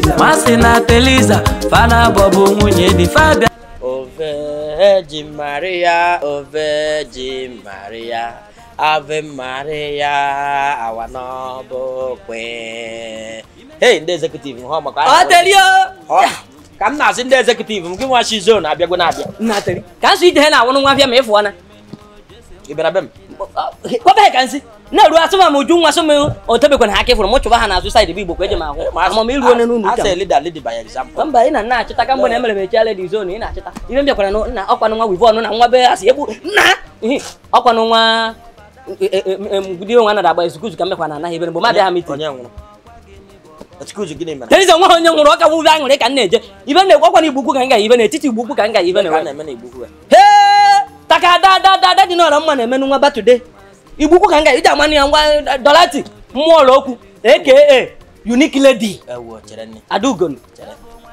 masị na teliza fana bọbụ nwunye di fabia O Virgin Maria, O Virgin Maria, Ave Maria, our noble queen. Hey, ndị executive hụ maka ọ teli o Ọ, ka m na-asị ndị executive m gị nwa shi zone abịagwo na-abịa nna teli ka nsị ije ha na-awụnụ nwa afịa ma ịfụọ na ị bịara be m kwabeghị ka nsị na-eru asụma m uju nwa sụ m otebekwana ha aka ịfụrụ m chụba ha n'azụ saịdị bụ igbo ka eji m ahụ ama m iru onye n'ụlọ As uche a leader lead by example mba ị na nna achịta ka mgbe na emere m echi aledi zon ị na-achịta ihe m bịakwara nụ- nna ọkwanụ nwa wivon na nwa be asị egbu nna ihi ọkwanụ nwa di onwe anara agba ezukuzu ka m bịakwa na anaghị ebe mgbe m abịa ha mitin onye nwụrụ Excuse gịnị mere terize nwa ha onye nwụrụ ọka wube aṅụrị ka m na-eje ibe na-ekwu ọkwana igbo ukwu ka m ga ibe n'etiti igbo ukwu ka m ga ibe ka a na na-eme na igbo hee taka da da da da dị n'ọra mma na-emenụ nwa batude igbo ukwu ka m ga iji amanụ ya ngwa dolati mmụọ ụlọ okwu aka unique lady ewo chere nne adaugon chere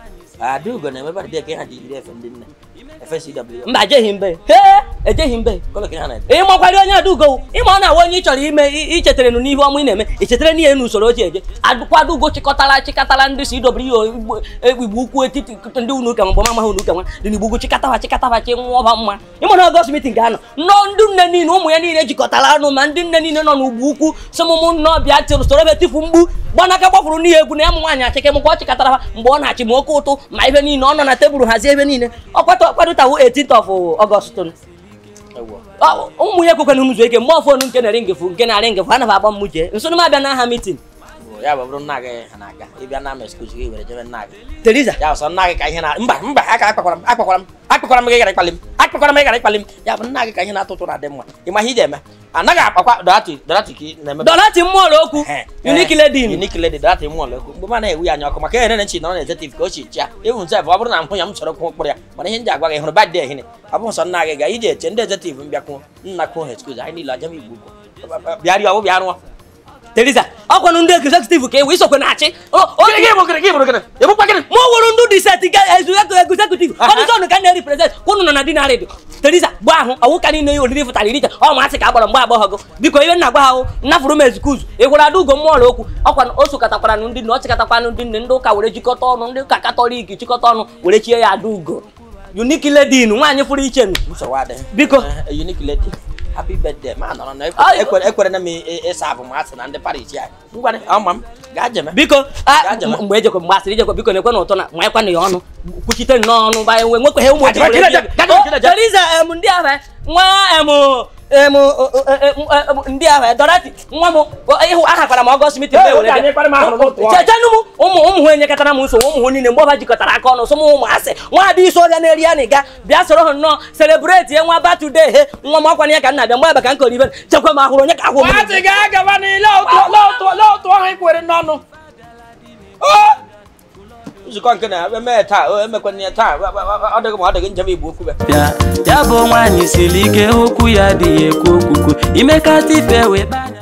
adaugo na-emebe dị ka ha ji iri efe ndị nne efe cw mba ejeghị mbe hee ejeghị mbe kọlọ ka ha na-ete ịmakwari onye adaugo ịma ọ na-awa onye ị chọrọ ime i- ichetara nụ n'ihe ọma ị na-eme ichetara n'ihe n'usoro oche eje adụkwa adaugo chịkọtara chịkọtara ndị si idobere ihe igbo igbo ukwu etiti ndị unu ụka mgbe mamaha unu ụka nwa dị n'igbo ugwu chịkọtawa chịkọtawa chi nwa ọba mma ịma na ọgọst mitin ga-anọ nnọọ ndị nne niile ụmụ ya niile jikọtara ọnụ ma ndị nne niile nọ n'ugbo ukwu si mụmụ nnọọ bịa tiri soro ebe tifu mgbu gbanaka gbafuru n'ihe egwu na ya mụ nwaanyị achịke mụkwa ọ chịkọtara ha mgbe ọ na-achị ma oke ụtụ ma ihe niile ọ nọ na tebụl hazie ebe niile ọ kwadotawo 18th of ọgọst ewo Ọ- ụmụ ya ekwekwana m zuo ike mgbe ọfọnụ nke na-eri ngefu nke na-arị ngefu anaghị agba m jee nso na m abịa n'aha mitin Bụ, ya bụ bụrụ nna gị ha na-aga ịbịa na ama excuse gị were jebe nna gị teriza ya bụ sọ nna gị ka ihe na mba mba aka akpakwara m akpakwara m akpakwara m gị gara ịkpali m akpakwara m gị gara ịkpali m ya bụ nna gị ka ihe na-atụ ụtụ na-adị mma ị ma ihe ị ga-eme anaghị akpakwa dorati dorati ka ị na-eme dọlati mmụọlụ okwu unique lady unique lady dorati mụ ọlụ ekwu mgbe m na-ewu ya anya ọkụ maka ihe nchi nọ na executive ka o chi chia ewu nse ọ bụrụ na mhụ ya m chọrọ kwụ mkpụrụ ya mana ihe m ji agwa gị hụrụ bad day hine ọ bụ nsọ nna gị ga iji eche ndị executive mbịa kwuo nna kwuo ha excuse anyị niile ajem igbo bịarịa ọ bụ bịa rụọ teriza ọkwanụ ndị egzekitiv ka ewe isokwe na-achị gịnị gị bụ gịnị gị bụ gịnị ebukwa gịnị mụ wụrụ ndị diseti egzekitiv ọdịzọnụ ka na-eriprezent kwụnụ nọ na di narị teriza gba ahụ ọwụ ka niile ya oriri fụtara iricha ọ masị ka agbara mgbe agbọghọgo biko ihe nna gwa ahụ nnafụrụ m ezikuzu ị gwara adaugo mmụọlụ okwu ọkwa o sokọtakwaranụ ndị nne ọ chịkọtakwanụ ndị nne ndị ụka were jikọta ọnụ ndị ụka katọlik jikọta ọnụ were chie ya adaugo unique lady nụ nwaanyị fụrụ iche nụ nsogbu adịghị Biko. Eh, unique lady happy birthday ma nọrọ na Ay. ekwere ekwere na m ị- ịsa abụ ma asị na ndị paris ya ngwa ọma m gaa jeme biko a- Gaa jema. mgbe ejekwa mgbe asịrị ijekwa biko na-ekwe n'ụtọ na ma ekwe na ya ọnụ kwuchite nnọọ ọnụ ba enwe nwekwe ụmụ Gaa jema, ojii were gaa bịa. jema, gaa jema, O, gaa jema. Teriza em ndị ahụ eh, nwa em em o- o- e- e- em, ndị ahụ eh, Dorothy nwa m o, ịhụ aha kwara m ọgọst mitin Ee, were oge anyị kpara m ahụrụ n'otu ọrụ. chechenụ m ụmụ ụmụ ha enyekọtara m nsogbu ụmụ ha niile mgbe ọba jikọtara aka ọnụ sọ m ụmụ asị nwa ada isi ọbịa na-eri ya na ịga bịa soro ha nnọọ selebreti ya nwa batude he nwa m ọkwana ya ka nna bịa mgbe ebe ka m kọrọ ibe chekwa m ahụrụ onye ka ahụ m Maazị ga-agaba n'ile otu ọhụ ikwere n'ọnụ nzukọ nke na-eme taa o emekwana ya taa ọ dịghị ma ọ dịghị njem igbo okwu bịa ya bụ nwaanyị siri ike okwu ya adịghị ekwu okwukwu imekata ife wee banya